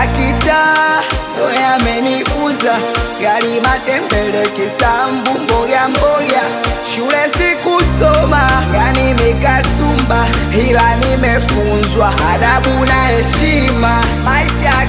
ya kitaa ndo yameniuza, gari matembele, kisambu, mboga mboga, shule sikusoma, yani mikasumba, ila nimefunzwa adabu na heshima, maisha ya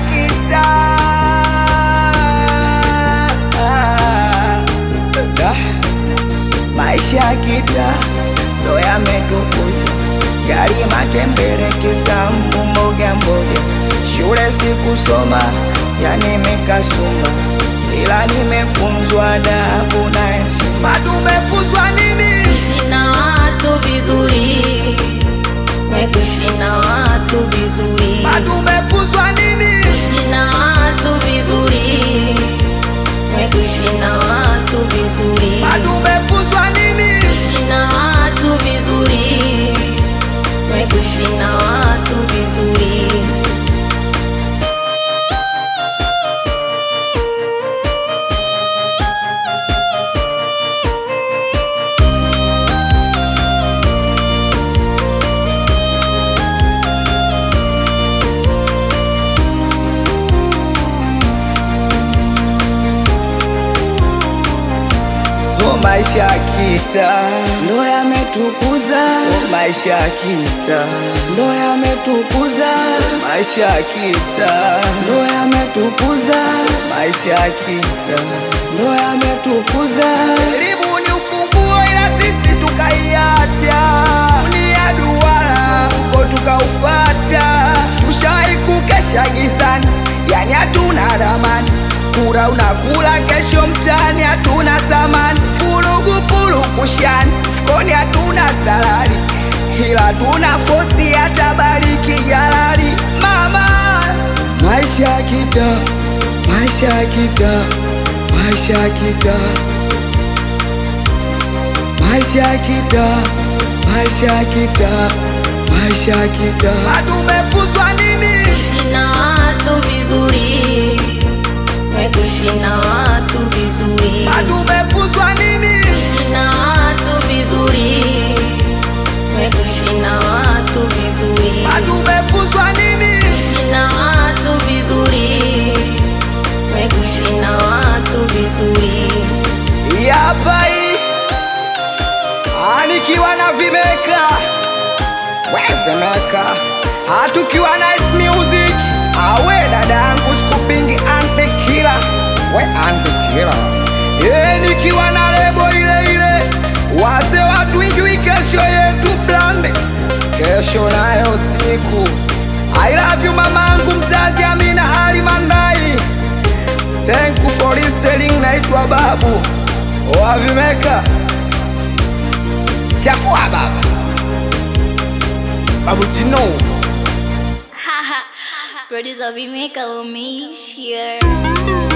kitaa Da. Maisha ya kitaa ndo yametukuza, gari matembele, kisambu, mboga mboga, shule sikusoma, yani mikasumba, ila nimefunzwa adabu na heshima. Tumefunzwa nini? Kuishi na watu vizuri, we kuishi na watu vizuri, Tumefunzwa nini? kuishi na watu vizuri, we kuishi na watu vizuri, Tumefunzwa nini? kuishi na watu vizuri, we kuishi na watu vizuri. Oh, maisha ya kitaa ndo yametukuza, oh, maisha ya kitaa ndo yametukuza, maisha ya kitaa ndo yametukuza, maisha ya kitaa ndo yametukuza. Elimu ni ufunguo, ila sisi tukaiacha. Dunia duara huko tukaufata, tushai kukesha gizani, yani hatuna ramani kura unakula kesho mtani, hatuna samani, pulugu pulukushani, mfukoni hatuna salari, ila tuna fosi hata bariki jalali. Mama, maisha ya kitaa, maisha ya kitaa, maisha ya kitaa, maisha ya kitaa, maisha ya kitaa, maisha ya kitaa. Tumefunzwa nini? Kuishi na watu vizuri, we kuishi na watu vizuri, Tumefunzwa nini? kuishi na watu vizuri, we kuishi na watu vizuri, Tumefunzwa nini? kuishi na watu vizuri, we kuishi na watu vizuri. Yapa hii anikiwa na vimeka we vimeka hatukiwa na Ice music awe dada yangu sikupingi antekila we antekila e nikiwa na lebo ile ile wase watu ijui kesho yetu blande kesho nayo siku I love you mamangu mzazi Amina Ali Mandai Thank you for listening, naitwa Babu Wavimeka Chafua baba Babu Jino Producer Vimeka Umeishia.